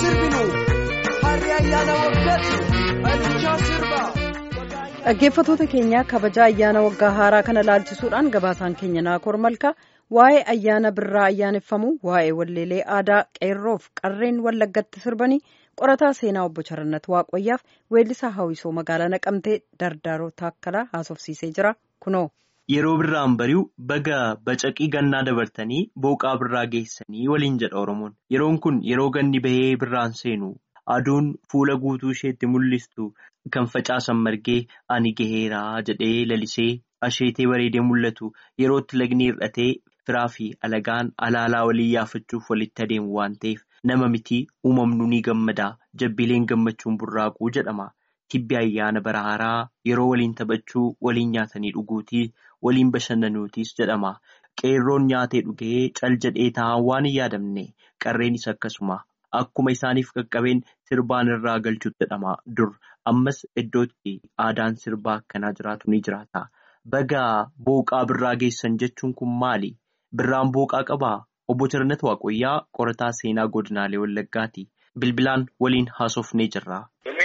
sirbinu harri ayyaana waggaati alichaa sirba. Dhaggeeffattoota keenya kabaja ayyaana waggaa haaraa kana laalchisuudhaan gabaasaan keenya naakoor malka waa'ee ayyaana birraa ayyaaneffamu waa'ee walleelee aadaa qeerroof qarreen wallaggatti sirbanii qorataa seenaa obbo Charannat Waaqoyyaaf weellisaa hawwisoo magaalaa naqamtee dardaaroo taakkalaa haasofsiisee jira kunoo. Yeroo birraan bari'u baga bacaqii gannaa dabartanii booqaa birraa geessanii waliin jedha Oromoon. Yeroon kun yeroo ganni bahee birraan seenu aduun fuula guutuu isheetti mul'istu kan facaasan margee ani gaheeraa jedhee lalisee asheetee bareedee mul'atu yerootti lagni hir'atee firaa fi alagaan alaalaa walii yaafachuuf walitti adeemu waan ta'eef nama mitii uumamnu ni gammadaa jabbileen gammachuun burraaquu jedhama. Tibbi ayyaana bara haaraa yeroo waliin taphachuu waliin nyaatanii dhuguutii waliin bashannanuutis jedhama. Qeerroon nyaatee dhugee cal jedhee taa'an waan hin yaadamne qarreenis akkasuma akkuma isaaniif qaqqabeen sirbaan irraa galchuutti jedhama dur ammas iddootti aadaan sirbaa akkanaa jiraatu ni jiraata. Baga booqaa birraa geessan jechuun kun maali? Birraan booqaa qabaa? Obbo Charannat Waaqoyyaa qorataa seenaa godinaalee Wallaggaati. Bilbilaan waliin haasofnee jirra.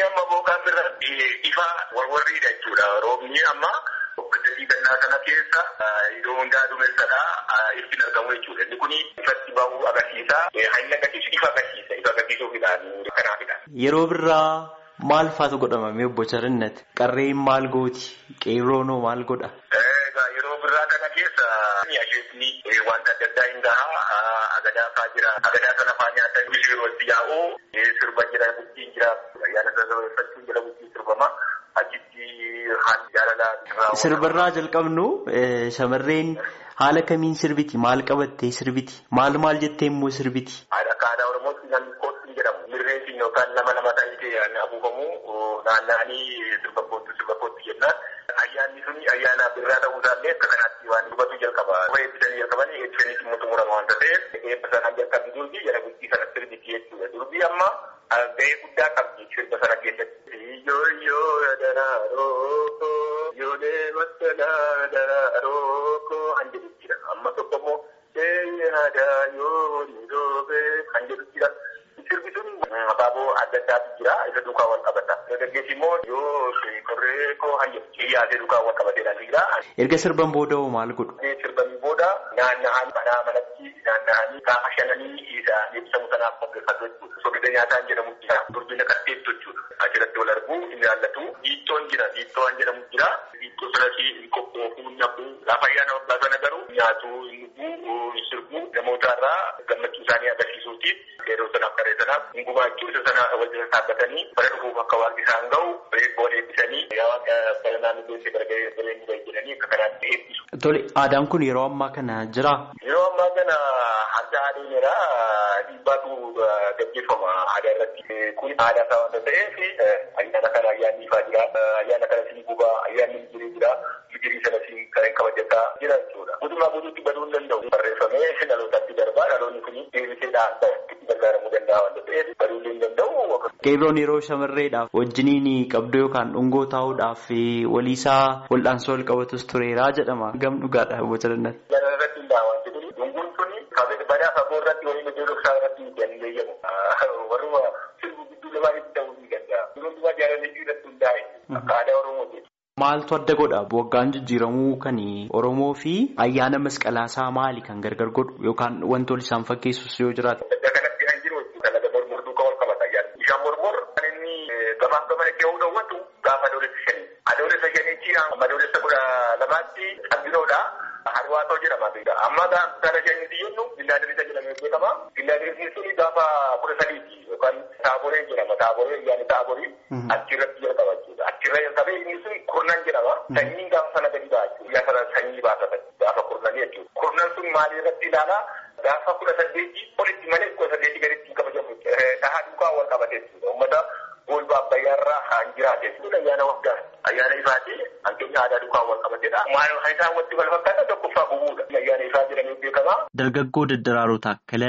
Ifa warwarriidha jechuudha. Roobni amma hojjetii gannaa kana keessa iddoo hundaa duumessadhaa ittiin argamu jechuudha. Inni kun ifatti bahuu agarsiisa. Haalli agarsiisu ifa agarsiisa. Ifa agarsiisuufidhaan kanaafidha. Yeroo birraa maal faatu godhamame obbo Charannat? Qarreen maal gooti? Qeerroonoo maal godha? Yeroo birraa kana keessa asheetni wanta adda addaa hin gahaa agadaa fa'aa jira. Agadaa sana fa'aa nyaatan bishii walitti yaa'u sirba jira bultiin jira. Ayyaana sassaabeeffachuun jira bultiin sirbama. Achitti haala jaalalaa. Sirbarraa jalqabnu shamarreen haala kamiin sirbiti? Maal qabattee sirbiti? Maal maal jettee immoo sirbiti? Akka aadaa Oromootti namni kootti jedhamu. Mirreen yookaan nama lama ta'ee afuufamu naanna'anii sirba kootti sirba kootti jennaan. Ayyaanni suni ayyaana birraa ta'uu isaallee akka kanaatti waan dubbatu jalqaba. Yeroo eebbisanii jalqabanii eebbisanii immoo xumurama waanta ta'eef eebba sanaan jalqabni durbii jala bultii sana sirbiti jechuudha. Durbii amma gahee guddaa qabdi sirba sana keessatti. Iyyooyyoo daraaroo yoolee masalaa daraaroo kan jedhu jira. Amma tokko immoo eenyu aadaa yoo ni roobee kan jedhu jira. Sirbi sun abaaboo adda addaatu jira. Isa duukaa wal qabata. Dargaggeessi immoo yoo korree koo kan jedhu xiyyaatee duukaa wal qabateedhaan jira. Erga sirban booda hoo maal godhu? Sirbanii booda naanna'anii manaa manatti naanna'anii gaafa shananii isaan ibsamu sanaaf qopheeffatu jechuudha. Soogidda nyaataan jedhamu jira. Durbina qatteettu jechuudha. Achirratti wal arguu hin jaallatu. Hiittoon jira. Hiittoo kan jedhamu jira. Hiittoo sanas hin qophoofuu, hin naquu. Gaafa ayyaana waggaa sana garuu nyaatuu, hin dhuguu, hin sirbuu namoota irraa gammachuu isaanii agarsiisuutiif yeroo sanaaf qaree sanaaf hin gumaachuu isa sana wal jala dhaabbatanii bara dhufuuf akka waaqni isaan gahu boon eebbisanii yaa waaqa bara naannoo beekte gargaaree jireenya bahe jedhanii akka kanaatti eebbisu. Tole aadaan kun yeroo ammaa kana jiraa? Yeroo ammaa kana adda adeemeera dhiibbaatu gaggeeffama aadaa irratti. Kun aadaa isaa waanta ta'eef ayyaana kana ayyaanni ifaa jira. Ayyaana kana siin gubaa ayyaanni mijirii jira. Mijirii sana siin kan kabajataa jira jechuudha. Guutummaa guutuutti baduu hin danda'u. Barreeffamee dhalootaatti darbaa dhaloonni kun deebisee dhaabaa itti gargaaramuu danda'a waanta ta'eef baduu hin danda'u. Qeerroon yeroo shamarreedhaaf wajjiniin qabdu yookaan dhungoo taa'uudhaaf waliisaa wal'aansoo wal qabatus tureeraa jedhama. Gam dhugaadha obbo Charannat. Irratti hundaa'aa wanti kun dhunguun kun badaa fagoo irratti waliin iddoo dhoksaa irratti hin dandeeyyamu. Warruma sirbu gidduu lamaanitti ta'uu ni danda'a. Hundumaa jaalallee irratti hundaa'e akka aadaa Oromooti. Maaltu adda godha? Waggaan jijjiiramuu kan Oromoo fi ayyaana masqalaasaa maali kan gargar godhu yookaan wanti wal isaan fakkeessus yoo jiraate? Kanatti kan jiru dalaga mormor duukaa wal qabata ayyaanni. Bishaan mormor kan inni gabaan gabana kee hawwatu gaafa adoolessa shanii. Adoolessa shaniichi adoolessa kudha lamaatti qabbiroodha. Harwaatoo jedhama. Amma gaafa shaniitti jennu gillaadiriisa jedhamee beekama. Gillaadiriisni suni gaafa kudha sadiiti yookaan taaboree jedhama. Taaboree ayyaanni taaborii achirratti jalqaba jechuudha. Achirra jalqabee inni sun kurnan jedhama. Sanyiin gaafa sana gadi ba'a jechuudha. Guyyaa sana sanyii baasatan gaafa kurnanii jechuudha. Kurnan sun maal irratti ilaalaa? Gaafa kudha saddeetii olitti malee kudha saddeetii gaditti hin kabajamu. Dhahaa duukaa wal qabate jechuudha. Uummata golba abbayyaarraa kan jiraate jechuudha. Ayyaana waggaa ayyaana ifaati hanqinni aadaa duukaa wal qabatedha. Maal isaan walitti wal fakkaata tokkoffaa bu'uudha. Ayyaana ifaa jedhamee beekama. Dargaggoo Daddaraaroo Taakkalee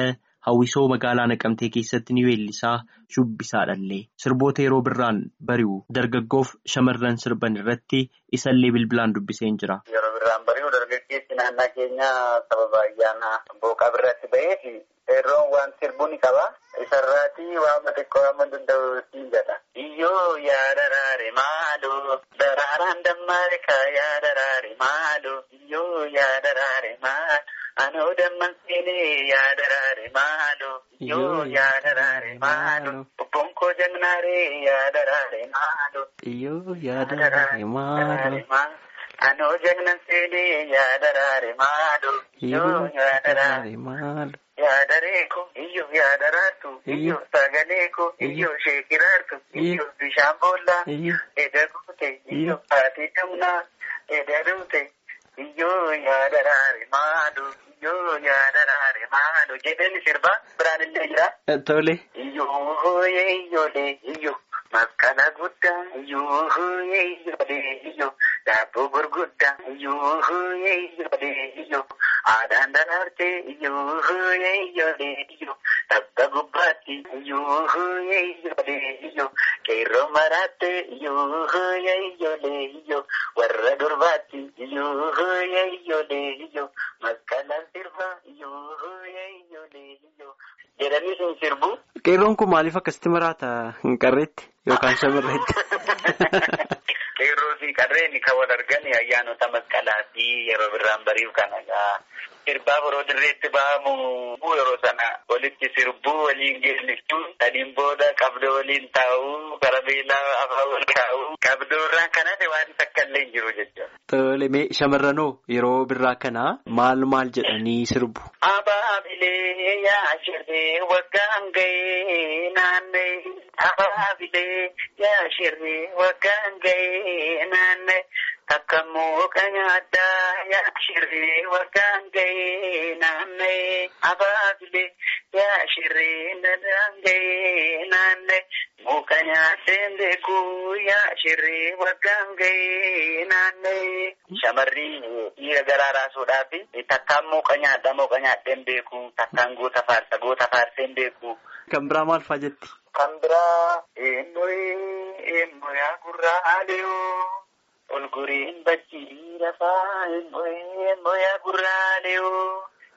hawwisoo magaalaa naqamtee keessatti ni weellisaa shubbisaadhallee sirboota yeroo birraan bari'u dargaggoof shamarran sirban irratti isallee bilbilaan dubbiseen jira. Yeroo birraan bari'u dargaggeessi naannaa keenya sababa ayyaana booqaa birratti ba'eef qeerroon waan sirbuu ni qaba. Isarraatii waan xiqqoo waan danda'u siin jedha. Iyyoo yaa daraare maaloo daraaraan dammaare yaa daraare maaloo iyyoo yaa daraare maal anoo damman seenee yaa daraare maaloo iyyoo yaa daraare maaloo obboon koo jagnaaree yaa daraare maaloo iyyoo yaa daraare maaloo anoo jagnan seenee yaa daraare maaloo iyyoo yaa daraare maaloo. Yaadareeko iyyoo yaadaraartu iyyoo sagaleeko iyyoo sheekiraartu iyyoo bishaan boollaa eda guute iyyoo haati gamnaa eda duute iyyoo yaadaraare maalu iyyoo yaadaraare maalu jedhani sirbaa biraan illee jira. Tole. Iyyoo hooyee iyyoolee iyyoo masqala guddaa iyyoo hooyee iyyoolee iyyoo daabboo gurguddaa iyyoo hooyee iyyoolee iyyoo aadaan daraartee iyyoo hooyee iyyoolee iyyoo tabba gubbaatti iyyoo hooyee iyyoolee iyyoo qeerroo maraattee iyyoo hooyee iyyoolee iyyoo warra durbaatti iyyoo hooyee iyyoolee iyyoo masqalaan sirba iyyoo hooyee iyyoolee iyyoo jedhanii sun sirbu. Qeerroon kun maaliif akkasitti maraata hin qarreetti yookaan shamarreetti? Qeerroo fi qarreen kan wal argan ayyaanota masqalaa fi yeroo birraan bari'u kana egaa sirbaa yeroo dirreetti ba'amu yeroo sana walitti sirbuu waliin geessisuu saniin booda qabdoo waliin taa'uu karabeelaa afaan wal kaa'uu qabdoo irraan kanas waan takka illee hin jiru jechuudha. Tole mee shamarranoo yeroo birraa kana maal maal jedhanii sirbu? Abaabilee yaa shirree waggaan ga'ee naannee abaabilee yaa shirree waggaan ga'ee naannee takka mooqa nyaaddaa yaa shirree waggaan ga'ee naannee abaabilee yaa shirree nadaan ga'ee naannee mooqa nyaateen beekuu yaa shirree waggaan ga'ee naannee. Shamarri dhiira garaa raasuudhaaf takkaan mooqa nyaadhaa mooqa nyaadheen beeku takkaan goota faarsa goota faarseen beeku. Kan biraa maal fa'aa jetti? Kan biraa eenyuun eenyuyaa gurraa adeeoo olguriin bajjii lafaa eenyuun eenyuyaa gurraa adeeoo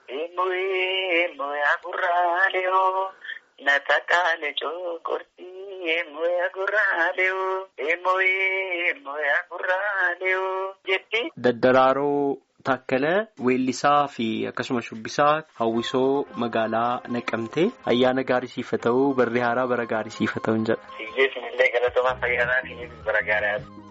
eenyuun eenyuyaa gurraa adeeoo na takkaale cookortii eenyuyaa gurraa adeeoo eenyuun eenyuyaa gurraa adeeoo jetti. Daddaraaroo Taakkala weellisaa fi akkasuma shubbisaa hawwisoo magaalaa naqamtee ayyaana gaarii siif haa ta'u barree haaraa bara gaarii siif haa ta'u jedha. Hiyyeessin illee galatoomaa fayyadaa fi bara gaarii